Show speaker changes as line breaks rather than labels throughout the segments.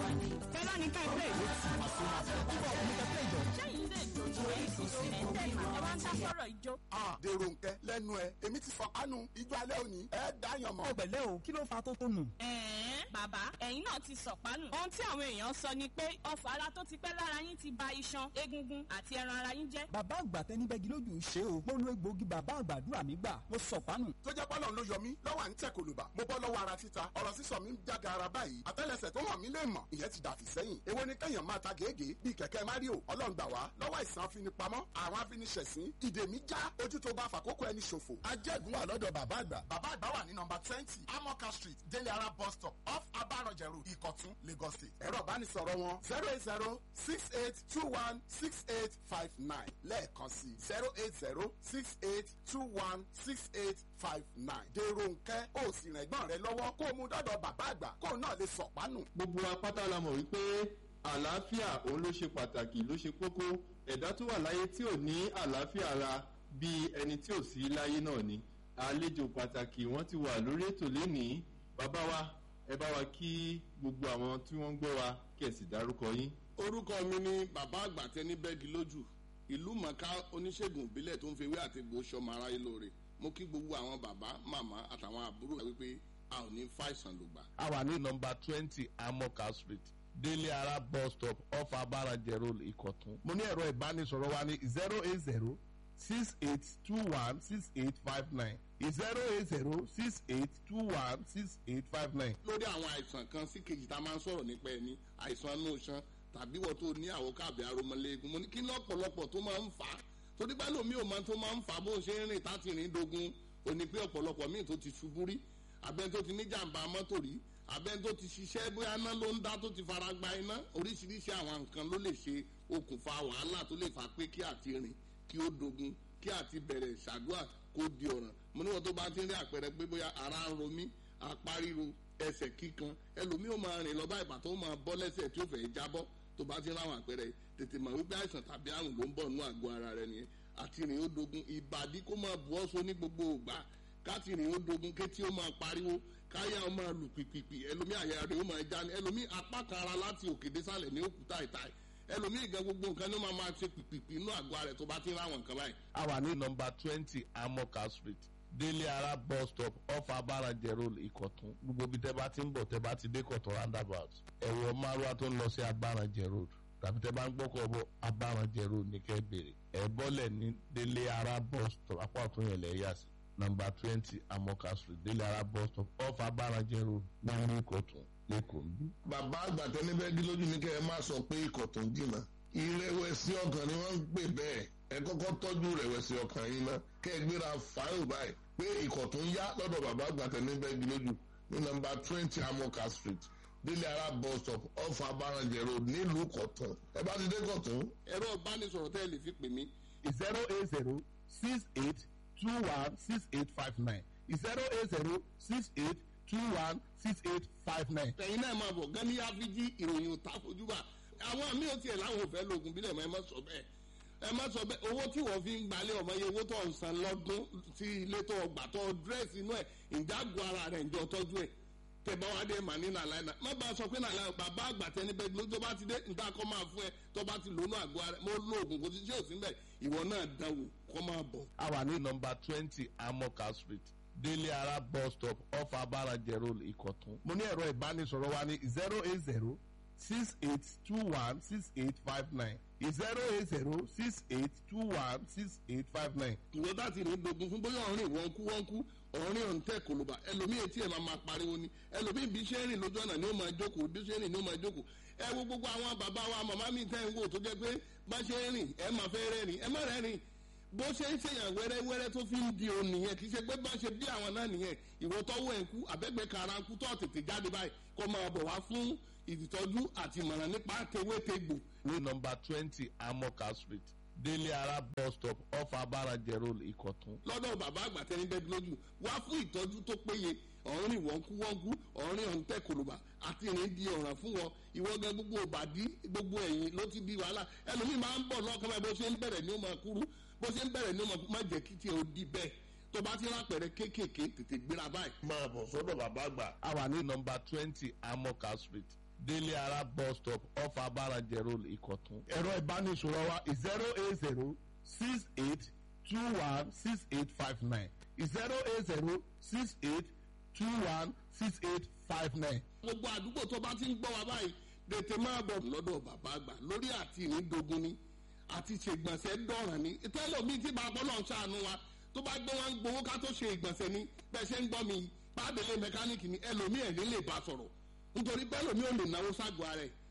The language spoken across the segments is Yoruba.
Fẹ́lá ní ká ilé ìwé tí wọ́n sí máa fẹ́. Bíbọ̀ ọ̀hún ní kẹ́kẹ́ ìjọ.
sẹ́yìn lè jó ju èyí sí ẹ̀ ń tẹ̀lé ẹ wá ń dá sọ̀rọ̀ ìjó.
Ah, dèrò nkẹ lẹ́nu ẹ èmi ti fọ kánú ijó alẹ́ òní ẹ dáyàn mọ́.
Ẹ pẹ̀lẹ́ o, kí ló fa tó tó nù?
ẹ̀ẹ́n bàbá ẹ̀yin náà ti sọ̀pánù. ohun tí àwọn èèyàn sọ ni pé ọfà ara tó ti pẹ́ lára yín ti ba iṣan egungun àti ẹran ara yín jẹ́.
Bàbá àgbà tẹni bẹ́gi lójú ṣe o. Mo lo egbòogi bàbá àgbàdúrà mi gbà. Mo sọ̀pánù.
tó jẹ́ pọ́lọ́n ló yọ mí lọ́wọ́ à ń tẹ̀ kòlùbà mo bọ́ lọ́wọ́ ara títa ọ̀rọ̀ sísọ mi ń jága ara báyìí àtẹ́lẹsẹ̀ tó hàn mí lè mọ̀ ìyẹn ti dàfí sẹ́yìn èwo ni kẹ́yàn máa ta gègé bíi kẹ̀kẹ́ mario ọlọ́run gbà wá lọ́wọ́ àìsàn afinipamọ́ àwọn afiniṣẹ̀sín ìdè mi já ojú tó bá fàkókò ẹni ṣòfò ajẹ́gun wà lọ́dọ̀ bàbá àgbà bàbá àgbà wà ní nọmba twenty amoka street délé ara bus stop off abarọ̀jẹ̀ road ìkọ̀tún lagos state ẹ̀rọ ìbánisọ̀rọ̀ wọn zero eight zero six eight two one six eight five nine lẹ́ẹ̀kan sí zero eight zero six eight two one six eight five nine dèrò nkẹ́ ó sì rìn ẹ̀gbọ́n rẹ lọ́wọ́ kó o mú dọ́dọ̀ bàbá àgbà kó o náà lè sọ̀pánù.
gbogbo apáta la mọ̀ wípé àlàáfíà òun ló ṣe pàtàkì ló ṣe kókó ẹ̀dá tó wà láyé tí ò ní àlàáfíà ara bíi ẹni tí ò sí láyé náà ni àlejò pàtàkì wọ́n ti wà lórí ètò lénìí bàbá wa ẹ bá wa kí gbogbo àwọn tí wọ́n ń gbọ́ wa kí ẹ sì dárúkọ yín.
orúkọ mi ni bàbá àgbà tẹni bẹ́ẹ̀gì lójú ìlú mọ̀ká oníṣègùn ìbílẹ̀ tó ń fi ewé àti egbò sọmọ aráyé lóore mo kí gbogbo àwọn bàbá màmá àtàwọn àbúrò rẹ wípé a ò ní fàìsàn lògbà.
a wà ní nọmba twenty amoka street délé ara bus stop off abarajẹ road ìkọ̀tún. mo ní ẹ̀rọ ìbánisọ̀rọ̀ wa ní zero eight zero six eight two one six eight five nine zero eight zero six eight two one six eight five nine.
lórí àwọn àìsàn kan sí kejì tá a máa ń sọ̀rọ̀ nípa ẹni àìsàn inú iṣan tàbí wọ́n tó ní àwòká àbí aromọléegun mo ní kí lọ́pọ̀lọpọ̀ tó máa ń fà á torí bá lómi ò máa tó máa ń fà á bó ṣe ń rìn táti rìn dogun ò ní pé ọ̀pọ̀lọpọ̀ míì tó ti ṣubú rí abẹ́ni tó ti ní jàǹbá mọ́tò rí abẹ́ni tó ti ṣiṣẹ́ bóyá iná ló ń dá tó ti fara gba iná oríṣiríṣi àwọn nǹkan ló lè ṣe okùnfà wàhálà tó lè fà pé kí àti rìn kí ó dogun kí àti bẹ̀rẹ̀ ṣàdúrà kó di ọ̀ràn mo níwọ̀n tó bá ti ń rí àpẹẹrẹ pé bóyá ara ń ro mí apá ríro ẹsẹ̀ kíkan ẹlòmíì ó máa rìn lọ bá ìbà tó máa bọ́ lẹ́sẹ̀ tí ó fẹ́ jábọ́ tó bá ti ń ráwọn àpẹẹrẹ yìí tètè mọ̀ wípé àìsàn tàbí àrùn ló ń bọ̀ nínú àgọ́ ara rẹ nìyẹn àti rìn ó dogun ìbàdí kó máa bu ọ́sọ ní gbogbo ògbà káti rìn ó dogun kétí ó máa pariwo káyà ó máa lù pìpìpì ẹlòmíì àyà rẹ̀ ó máa já ní ẹlòmíì apá kan ara láti òkè désàlẹ̀ ní òkúta ìtàì ẹlòmíì gan gbogbo nǹkan ní ó máa máa ṣe pìpìpì inú àgọ́ ara rẹ̀ tó bá ti ń ráwọn nǹkan báyìí
a wà ní nọmba twenty amoka street délé ara bus stop off abarajẹ road ìkọ̀tún gbogbo ibi tẹ́ bá ti ń bọ̀ tẹ́ bá ti dé kọ̀tún roundabout ẹ̀wọ̀ márùwá tó ń lọ sí abarajẹ road tàbí tẹ́ bá ń gbọ́kọ̀ bọ̀ abarajẹ road ní kẹ́ bèrè ẹ̀ bọ́lẹ̀ ní délé ara bus stop apá ọ̀tún yẹn lẹ̀ yà sí nọmba twenty amoka street délé ara bus stop off abarajẹ road ní ìkọ̀tún lẹ́kọ̀ọ́ bí.
bàbá àgbà tẹni bẹ́ẹ̀gì lójú ní kẹ́ ẹ má sọ pé ikọ̀ tó ń jìnnà ìrẹ̀wẹ̀sì ọkàn ni wọ́n ń pè bẹ́ẹ̀ ẹ kọ́kọ́ tọ́jú ìrẹ̀wẹ̀sì ọkàn yín ná kẹ́ ẹ gbéra fáìlì báyìí pé ikọ̀ tó ń yá lọ́dọ̀ bàbá àgbà tẹni bẹ́ẹ̀gì lójú ní nọmba twenty amoka street délé ara bus stop off abarajẹ road nílùú kọ̀tún ẹ bá ti dé kọ̀tún
ẹ̀rọ ìbánisọ̀rọ̀ tẹ́ ẹ lè fi pè mí
zero eight zero six eight two one six eight five nine zero eight zero six eight two one six eight five nine.
ẹ̀yin náà máa bọ̀ gani afiji ìròyìn òta fojúbà àwọn mi ò tiẹ̀ láwọn ò fẹ́ lóògùn bílẹ̀ mọ́ ẹ má sọ bẹ́ẹ̀ ẹ má sọ bẹ́ẹ̀ owó tí wọ́n fi ń gbalẹ̀ ọmọ yẹn owó tó ń san lọ́dún sí ilé tó gbà tó dírẹ́sì inú ẹ̀ ìjágun ara rẹ̀ ǹjọ́ tọ́jú ẹ̀ tẹ̀bá wa dé mà ní nàlàyé náà má bàa sọ pé nàlàyé bàbá àgbà tẹni bẹ́ẹ̀ ló tó bá ti dé níta kọ́ máa fún ẹ tó bá ti lónú àgọ́ ara mo lo oògùn kò sí tí ò sí mbẹ̀ ìwọ náà dánwò kọ́ máa bọ̀.
a wà ní nọmba twenty amoka street délé ara bus stop off abarajẹ road ìkọ̀tún. mo ní ẹ̀rọ ìbánisọ̀rọ̀ wa ní zero eight zero six eight two one six eight five nine zero eight zero six eight two one six eight five nine.
ìwọ bá ti rìn dogun fún bóyá ọ̀rìn wọ́n kú wọ́n kú ọ̀rìn ọ̀ǹtẹ̀ kòlóbà ẹlòmíì etí ẹ̀ máa máa pariwo ni ẹlòmíì bí ṣe ń rìn lójú ọ̀nà ni ó máa jókòó bí ṣe ń rìn ni ó máa jókòó ẹ wo gbogbo àwọn bàbá wa màmá mi tẹ́ ń wò tó jẹ́ pé bá ṣe ń rìn ẹ máa fẹ́ rẹ́rìn ẹ má rẹ́rìn bó ṣe ń ṣèyàn wẹ́rẹ́wẹ́rẹ́ tó fi ń di òun nìyẹn kì í ṣe pé bá ṣe bí àwọn náà nìyẹn ìwọ tọ́wọ́ ẹ̀ ń kú àbẹ́gbẹ́ kara ń kú tó tètè jáde báyìí kó máa bọ̀ wá fún ìtọ́jú àti ìmọ̀ràn nípa tewétegbò
ní nọmba twenty amoka street délé ara bus stop off abarajẹ road ìkọ̀tún.
lọ́dọ̀ bàbá àgbà tẹni bẹ́ẹ̀ lójú wá fún ìtọ́jú tó péye ọ̀rìn wọ́nkúwọ́nkú ọ̀rìn ọ̀ǹtẹ̀ kòlùbà àti ìrìn di ọ̀ràn fún wọn ìwọ gan gbogbo òbàdí gbogbo ẹ̀yìn ló ti di wàhálà ẹlòmíì máa ń bọ̀ lọ́kàn báyìí bó ṣe ń bẹ̀rẹ̀ ní ó máa kúrú bó ṣe ń bẹ̀rẹ̀ ní ó máa má jẹ́ kí tiẹ̀ ó di bẹ́ẹ̀ tó bá ti rápẹ̀rẹ̀ kéékèèké tètè gbéra báyìí.
máa bọ̀ sọ́dọ̀ bàbá àgbà
a wà ní nọmba twenty amoka street délé ara bus stop off abarajẹ road ìkọ̀tún. ẹ̀rọ ìbánisọ̀rọ̀ wa zero eight zero six eight two one six eight five nine zero eight zero six eight two one six eight five nine.
gbogbo àdúgbò tó bá ti ń gbọ́ wa báyìí tètè máa bọ̀ lọ́dọ̀ bàbá àgbà lórí àti ìnídogun ni àti ṣègbọ̀nsẹ̀ dọ̀ràn ni tẹ́lẹ̀ mi tí bàbá náà ṣàánú wa tó bá gbé wọn gbowó ká tó ṣe ìgbọ̀nsẹ̀ ni bẹ́ẹ̀ ṣe ń gbọ́ mi pàdélé mẹkáníìkì ni ẹlòmíì ẹ̀ ní lè bá sọ̀rọ̀ nítorí pé ẹlòmíì ò lè náwó ságọ́ ara ẹ̀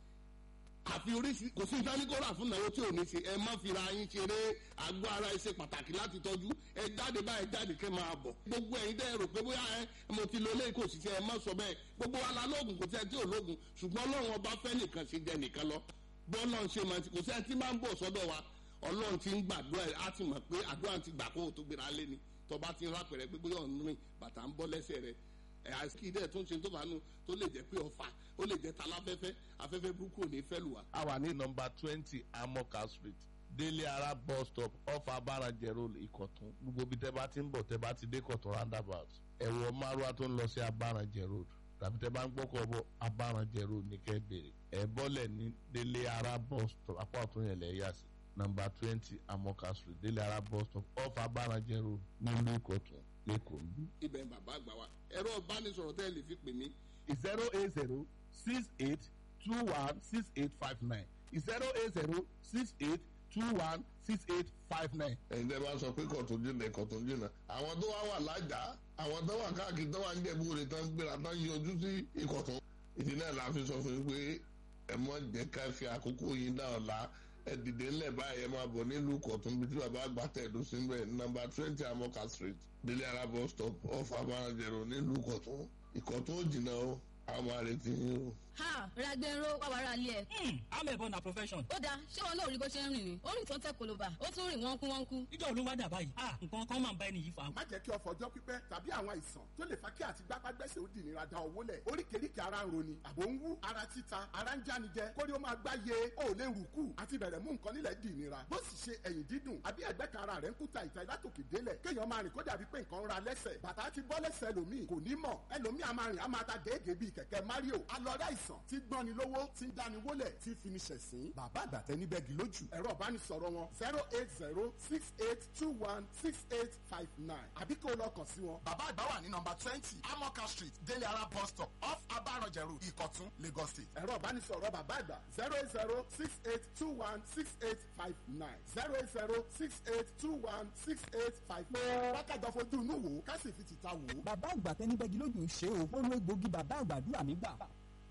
àfi oríṣi kò sí ìdánikọ́ra fún ìnáwó tí ò ní ṣe ẹ má fira yín ṣeré àgọ́ ara ẹ ṣe pàtàkì láti tọ́jú ẹ jáde báyìí jáde kẹ́ máa bọ̀ gbogbo ẹ̀yin dẹ́ rò pé bóyá ẹ mo ti lo eléyìí kò sì ṣe ẹ má sọ bẹ́ẹ̀ gbogbo wa la lóògùn kò sí ẹ tí ò lóògùn ṣùgbọ́n ọlọ́run ọba fẹ́ nìkan ṣe jẹ nìkan lọ bọ́ọ̀lọ́ ṣe máa ti kò sí ẹ tí máa ń bọ̀ sọ́dọ̀ wa ọlọ́run ti ń gbàdúrà ẹ̀ á ti mọ̀ pé àdúrà ti gbà kó o tó gbéra lé ni tọba ti ń rápẹ̀rẹ̀ pé bóyá ọ̀nù rìn bàtà ń bọ́ lẹ́sẹ̀ rẹ̀ ẹ̀ àìsíkì dẹ̀ tó ń ṣe tó bá nu tó lè jẹ́ pé ọ̀fà ó lè jẹ́ taláfẹ́fẹ́ afẹ́fẹ́ burúkú ò ní fẹ́ lù wá.
a wà ní nọmba twenty amoka street délé ara bus stop off abarajẹ road ìkọ̀tún gbogbo ibi tẹ́ bá ti ń bọ̀ tẹ́ bá ti dé kọ̀tún roundabout ẹ̀wọ̀ márùwá tó ń lọ sí abarajẹ road tàbí tẹ́ bá ń gbọ́kọ̀ bọ̀ abarajẹ road ní kẹ́ bèrè ẹ̀ bọ́lẹ̀ ní délé ara bus stop apá ọ̀tún yẹn lẹ̀ yà sí nọmba twenty amoka street délé ara bus stop off abarajẹ road nílùú ìkọ̀tún lẹ́kọ̀ọ́ nbí.
ibẹ̀ ń bàbá àgbà wa ẹ̀rọ ìbánisọ̀rọ̀ tẹ́ ẹ lè fi pè mí
zero eight zero six eight two one six eight five nine zero eight zero six eight two one six eight five nine.
ẹ̀yin tẹ́ bá sọ pé kọ̀tún jìnnà kọ̀tún jìnnà àwọn tó wá wà lájà àwọn tó wà káàkiri tó wà ń jẹ̀bú rẹ̀ tán gbéra tán yọjú sí ìkọ̀tún ìdí náà la fi sọ fún yín pé ẹ mọ jẹ́ ká fi àkókò yín dá ọ̀la ẹ dìde ńlẹ̀ báyìí ẹ máa bọ̀ nílùú kọ̀tún bí tí bàbá àgbà tẹ̀dó sí bẹ́ẹ̀ nọmba twenty amoka street délé ara bus stop off abarajẹ̀rọ nílùú kọ̀tún ìkọ̀tún ò jìnnà o àwọn máa retí yín o.
ha ragbero wàwàrà ilé ẹ.
amẹ̀bọ na profession.
ó dáa ṣé wọn náà rí bó ṣe ń rìn ni ó rìn tó ń tẹ koloba ó tún rìn wọ́n kú wọ́n kú.
ìjọ ló wá dà báyìí ah nǹkan kan máa ń bá ẹni yìí fa.
má jẹ́ kí ọ̀fọ̀ ọjọ́ pípẹ́ tàbí àwọn àìsàn tó lè fa kí àti gbápágbẹ́sẹ̀ ó di ìnira da owó lẹ̀ oríkèéríkèé ara ń roni àbò ń wú ara títa ara ń jánijẹ kórí ó máa gbá ye ó lè rù kù àti bẹ̀rẹ̀ mú nǹkan nílẹ̀ di ìnira bó sì ṣe ẹ̀yìn dídùn àbí ẹ̀gbẹ́ kan ara rẹ̀ ń kúta ìta látòkè délẹ̀ kéèyàn máa rìn kó dàbí pé nǹkan ń ra lẹ́sẹ̀ bàtà ti bọ́ lẹ́sẹ̀ ẹlòmíì kò ní mọ̀ ẹlòmíì a máa rìn a máa ta gèégèé bíi kẹ̀kẹ́ mario alọ́dá ìsàn tí gbọ́ni lówó tí ń dáni wólẹ̀ tí fi ní ṣẹ̀sín bàbá àgbàtẹ́ níbẹ̀ gì lójú ẹ̀rọ ìbánisọ̀rọ̀ wọn zero eight zero six eight two one six eight five nine àbí kó o lọ kàn sí wọn. bàbá àgbà wà ní nọmba twenty amoka street délé ara bus stop off abarọ̀jẹ̀ road ìkọ̀tún lagos state. ẹ̀rọ ìbánisọ̀rọ̀ bàbá àgbà zero eight zero six eight two one six eight five nine zero eight zero six eight two one six eight five nine. wákàtí fojú inú wò ó ká sì fi tìta wò ó.
bàbá àgbà tẹni bẹ́gi lójú ṣe o ó lo egbògi bàbá àgbàdúrà mi gbà.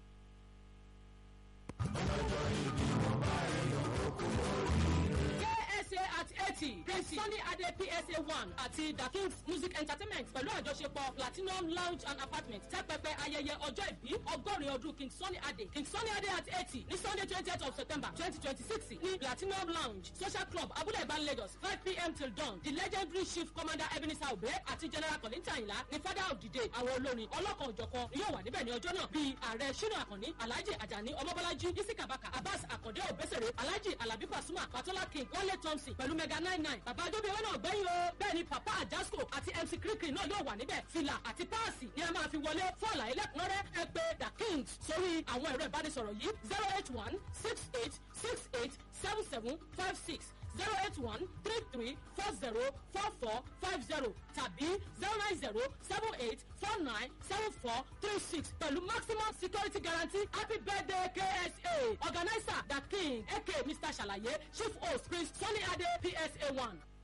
KSA at eighty Prince Sunny Ade PSA one àti The Kings Music Entertainment pẹ̀lú àjọṣepọ̀ Platinum Lounge and Apartment tẹ́pẹpẹ ayẹyẹ ọjọ́ ìbí ọgọ́rin ọdún King Sunny Ade King Sunny Ade at eighty ní Sunday twentieth of September twenty twenty six ní Platinum Lounge Social Club Abúlé Ìbán Lagos five pm till dawn the legendary chief commander Ebenezer Obe àti General Kollington Ayinla ní father of the day àwọn olórin ọlọ́kan òjọ̀kan ni yóò wà níbẹ̀ ní ọjọ́ náà bíi ààrẹ Ṣínà Àkànní Alhaji Ajani Ọmọbọ́lájí Isi Kabaka Abbas Akande Obesere Alhaji Alabi Pasuma Patola King Wale Thompson pẹ̀lú mega nine nine bàbá adóbi wọn náà gbẹ́yìn o bẹ́ẹ̀ ni papa Ajasco àti MC Kirikiri náà yóò wà níbẹ̀ fìlà àti páàsì ni a máa fi wọlé fún àlàyé lẹ́kùnrẹ́rẹ́ ẹ pè The Kings sórí àwọn ẹ̀rọ ìbánisọ̀rọ̀ yìí zero eight one six eight six eight seven seven five six zero eight one three three four zero four four five zero tàbí zero nine zero seven eight four nine seven four three six pẹ̀lú maximum security guarantee happy birthday KSA organizer The King aka Mr. Ṣàlàyé chief host Prince Sunny Ade PSA one.